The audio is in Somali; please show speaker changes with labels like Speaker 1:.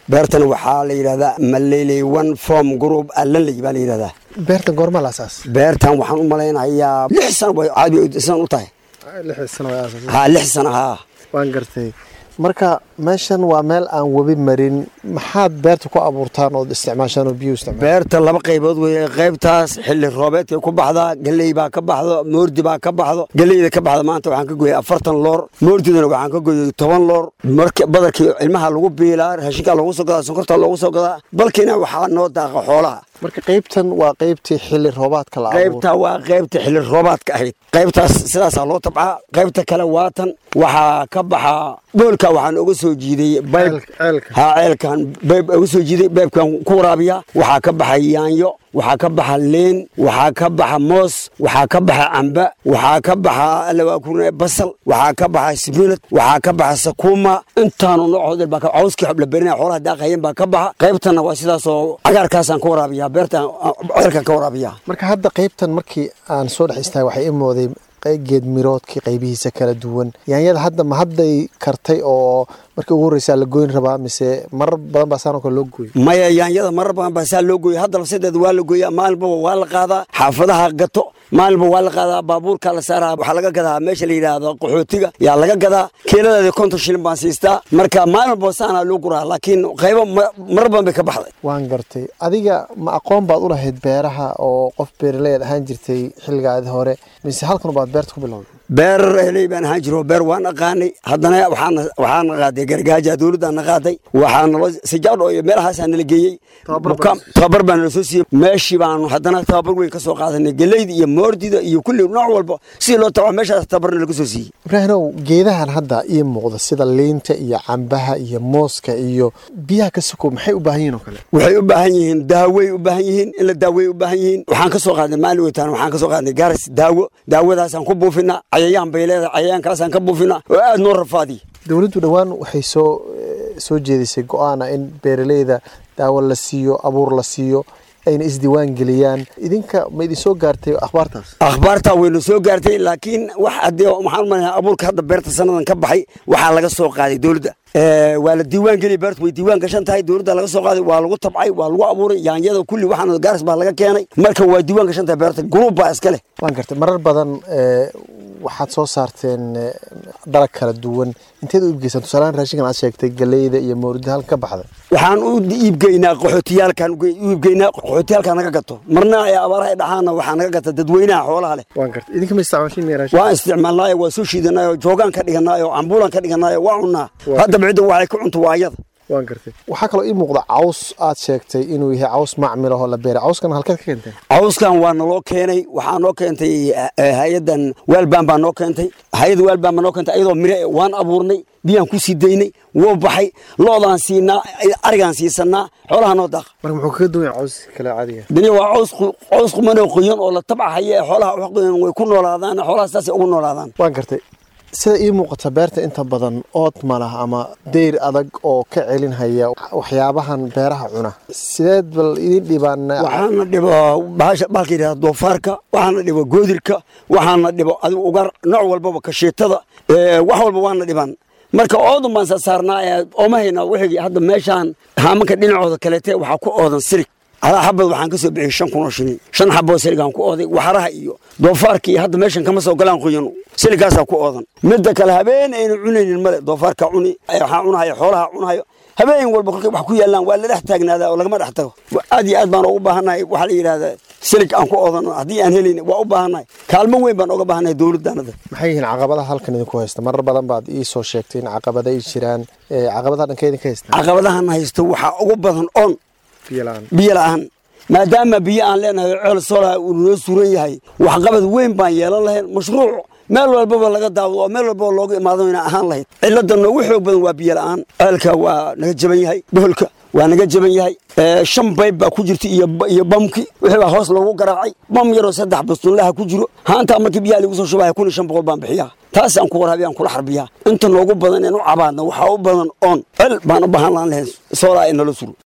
Speaker 1: beertan waxaa la yidhahdaa maleley one form group allanley baa la yidhahdaa
Speaker 2: beertan goorma la asaas
Speaker 1: beertan waxaan u malaynayaa lix sano way caadi san u tahay
Speaker 2: lix sano waa asaas
Speaker 1: ha lix sano haa
Speaker 2: waan gartay marka meeshan waa meel aan webi marin maxaad beerta ku abuurtaan ood isticmaashaan oo biyo isticmaal
Speaker 1: beerta laba qaybood weeye qaybtaas xilli roobeedkay ku baxdaa galley baa ka baxdo moordi baa ka baxdo galleyda ka baxda maanta waxaan ka gooyey afartan loor moordidana waxaan ka gooyey toban loor marka badarkii ilmaha lagu biilaa raashinkaa loogu soo gadaa sonkorta loogu soo gadaa balkiina waxaa noo daaqa xoolaha
Speaker 2: marka qaybtan waa qaybtii xilli roobaadka la abuuro
Speaker 1: qaybta waa qaybta xilli roobaadka ahayd qaybtaas sidaasaa loo tabcaa qaybta kale waatan waxaa ka baxaa boolka waxaan uga soo jiiday bayb
Speaker 2: ceelka
Speaker 1: haa ceelkan bayb uga soo jiiday baybkan ku waraabiya waxaa ka baxa yaanyo waxaa ka baxa leen waxaa ka baxa moos waxaa ka baxa camba waxaa ka baxa alawaakurne basal waxaa ka baxa sibinad waxaa ka baxa sakuuma intaanu noocood baa ka cawskii xoblaberina xoolaha daaqayeen baa ka baxa qaybtanna waa sidaasoo cagaarkaasaan ka waraabiya beertan ceelkan ka waraabiya
Speaker 2: marka hadda qaybtan markii aan soo dhex istaagay waxay i mooday geed miroodkii qaybihiisa kala duwan yaanyada hadda ma hadday kartay oo markii ugu horreysaa la goyn rabaa mise marar badan baa saanoo kale loo gooyey
Speaker 1: maya yaanyada marar badan baa saa loo gooya hadda lafsadeeda waa la gooyaa maalinbaba waa la qaadaa xaafadaha gato maalinba waa la qaadaa baabuurka la saaraa waxaa laga gadaa meesha la yidhaahdo qaxootiga yaa laga gadaa kiiladeeda konton shilin baan siistaa marka maalinba saanaa loo guraa laakiin qaybo marar badan bay ka baxday
Speaker 2: waan gartay adiga ma aqoon baad u lahayd beeraha oo qof beeraleed ahaan jirtay xilligaadi hore mise halkan baad beerta ku bilowday
Speaker 1: beer heley baan ahaan jiro beer waan aqaanay haddana waxaana waxaana qaaday gargaaja dowladdaana qaaday waxaana loo sijaadho iyo meelahaasaa nala geeyey tababar baa nala soo siiyey meeshii baanu haddana tababar weyn ka soo qaadanay geleyda iyo moordida iyo kulli nooc walba sidii loo tabaa meeshaas tababarna laga soo siiyey
Speaker 2: ibraahimow geedahan hadda ii muuqda sida liinta iyo cambaha iyo mooska iyo biyaha ka sokow maxay u baahan yihin oo kale
Speaker 1: waxay u baahan yihiin daawey u baahan yihiin in la daawey u baahan yihiin waxaan ka soo qaadnay maalin weytaan waxaan ka soo qaadnay gaaris daawo daawadaasaan ku buufinaa cayayaan bay leedahay cayayaankaasaan ka buufinaa oo aad noo rafaadiya
Speaker 2: dowladdu dhowaan waxay soo soo jeedisay go-aana in beeraleyda daawo la siiyo abuur la siiyo ayna isdiiwaan geliyaan idinka ma idin soo gaartay akhbaartaas
Speaker 1: akhbaartaa wayna soo gaartay laakiin wax haddii waxaan u malayaa abuurka hadda beerta sannadan ka baxay waxaa laga soo qaaday dowladda waa la diiwaan geliya beertu way diiwaan gashan tahay dowladda laga soo qaaday waa lagu tabcay waa lagu abuuray yaanyada kulli waxaana gaaris baa laga keenay marka waa diiwaan gashan tahay beerta guruub baa iska leh
Speaker 2: waan gartay marar badan waxaad soo saarteen dalag kala duwan inteed u iibgeysaan tusaalahaan raashinkan aad sheegtay galeyda iyo mawrida halka ka baxday
Speaker 1: waxaan u iibgeynaa qaxootiyaalkan u iibgeynaa qaxootiyaalka naga gato marna ay abaaraha dhaxaana waxaa naga gata dadweynaha xoolaha leh
Speaker 2: waan gartay idinka ma isticmaashin raashin
Speaker 1: waan isticmaalnaayo waa soo shiidanaayo joogaan ka dhiganaayo cambuulan ka dhiganaayo waa cunnaa haddaba cidda waxay ku cunto waa ayada
Speaker 2: waan gartay waxaa kaloo ii muuqda caws aad sheegtay inuu yahay caws macmil ahoo la beeray cawskan halkeed ka keenteen
Speaker 1: cawskan waa naloo keenay waxaa noo keentay hay-adan waalbaan baa noo keentay hay-adda waalbaan baa noo keentay ayadoo mire waan abuurnay biyaan ku sii daynay wuu baxay loodaan siinaa arigaan siisanaa xoolaha noo daaqa
Speaker 2: marka muxuu kaga duwan yahay caws kale caadiga
Speaker 1: dani waa caws caws qumanoo qoyan oo la tabca haya ee xoolaha wax qoyan way ku noolaadaan xoolaha saasay ugu noolaadaan
Speaker 2: waan gartay sida ii muuqata beerta inta badan ood ma lah ama deyr adag oo ka celinhaya waxyaabahan beeraha cuna sideed bal idin dhibaan
Speaker 1: waxaana dhibo bahalka yidhahda doofaarka waxaana dhibo goodirka waxaana dhibo adigu ugar nooc walbaba kashiitada wax walba waana dhibaan marka oodan baan sasaarnaa ooma hayna wixii hadda meeshaan haamanka dhinacooda kaleete waxaa ku oodan sirig alaa xabad waxaan ka soo bixiyey shan kun oo shilin shan xaboo siligaan ku ooday waxaraha iyo doofaarka iyo hadda meeshan kama soo galaan qoyan siligaasaa ku oodan midda kale habeen aynu cunaynin male doofaarka cuni waxaa cunahaya xoolaha cunahayo habeen walba kolkay wax ku yaallaan waa la dhex taagnaadaa oo lagama dhex tago aad iyo aad baan ugu baahannahay waxaa la yidhahdaa silig aan ku oodano haddii aan helin waa u baahannahay kaalmo weyn baan uga baahannahay dowladdaanada
Speaker 2: maxay yihiin caqabadaha halkan idinku haysta marar badan baad ii soo sheegtay in caqabada ay jiraan caqabadaha dhanka idinka haysta
Speaker 1: caqabadahan haysto waxaa ugu badan on
Speaker 2: biyo la-aan
Speaker 1: biyo la-aan maadaama biyo aan leenahay ceel soolaa uu noo suran yahay waxqabad weyn baan yeelan lahayn mashruuc meel walbaba laga daawado oo meel walbaba looga imaado ina ahaan lahayd cilladda noogu xoog badan waa biyo la-aan ceelka waa naga jaban yahay boholka waa naga jaban yahay shan bayb baa ku jirta iyo bamki wixii baa hoos loogu garaacay bam yaroo saddex bastunlaha ku jiro haantaa markii biyaha lagu soo shubaya kun iyo shan boqol baan bixiyaa taasaan ku waraabiya aan kula xarbiyaa inta noogu badan in u cabaadna waxaa u badan oon cel baan u baahan laan lahayn soolaa in nala suro